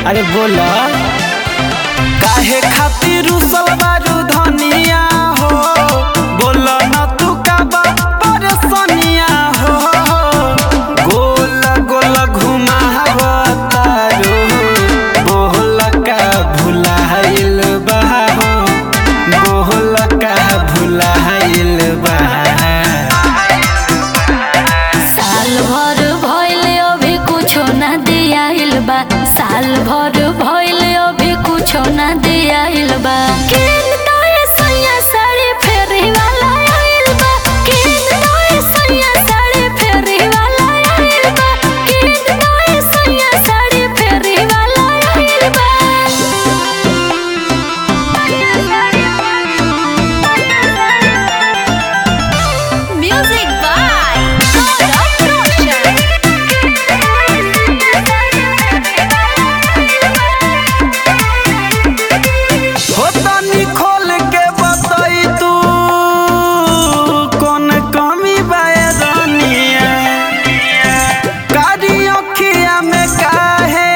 अरे बोला काहे खातिर रुसल बारू धनिया हो बोला न तू का बा परेशानिया हो गोल गोल घुमावतारो बोल का भुलाइल बा हो बोल का भुलाइल बा साल भर भइल अभी कुछो ना दियाइल बा साल भर भइल अभी कुछो ना दियाइल बा किन तोए सैया साड़ी फेरी वाला आइल बा किन तोए सैया साड़ी फेरी वाला आइल बा किन तोए सैया साड़ी फेरी वाला आइल बा Music by God हो तनी खोल के बताई तू कौन कमी बाए रानिया कारी अखिया में काहे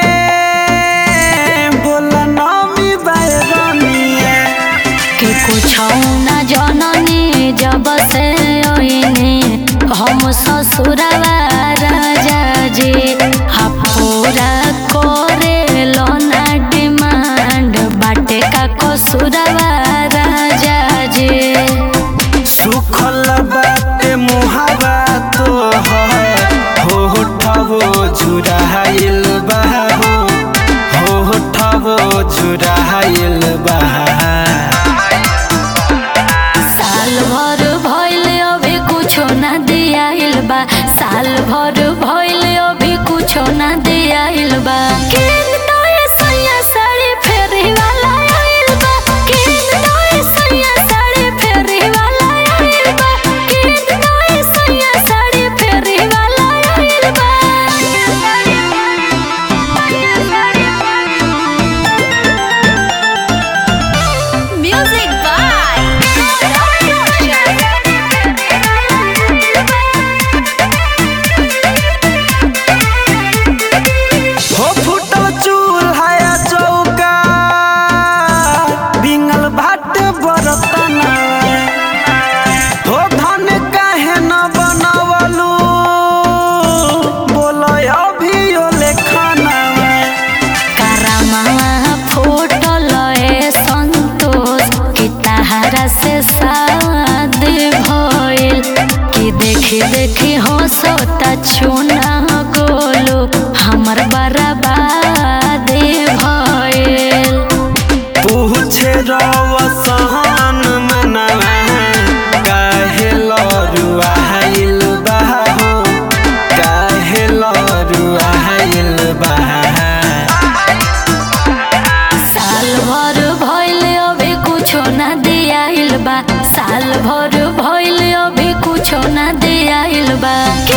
बोला नामी बाए रानिया कि कुछ न जननी जब से ओइने हम ससुरवा राजा जी हा पूरा करे लोना डिमांड बाटे का कसुरवा राजा जी सुखल बाटे मुहावा तो हो होठवो झुराइल बा हो होठवो झुराइल बा साल भर भइल अभी कुछो ना दियाइल बा साल भर भइल अभी कुछो ना दियाइल बा किन तोए सैया साड़ी फेरी वाला आइल बा किन तोए सैया साड़ी फेरी वाला आइल बा किन तोए सैया साड़ी फेरी वाला आइल बा Music by हो फुटल चूल्हा चौका बिंगल भाट बरतना हो धन काहे न बनवलू बोल अभी ओले खाना करमवा फूटल ए संतोष कि तहरा से शादी भइल कि देखी देखी हंसता चुना गोलू हमर बर्बादी भइल पूछे रवसन मनवा काहे लरुआइल बा हो काहे लरुआइल बा साल भर भइल अभी कुछो ना दियाइल बा साल भर भइल अभी कुछो ना दियाइल बा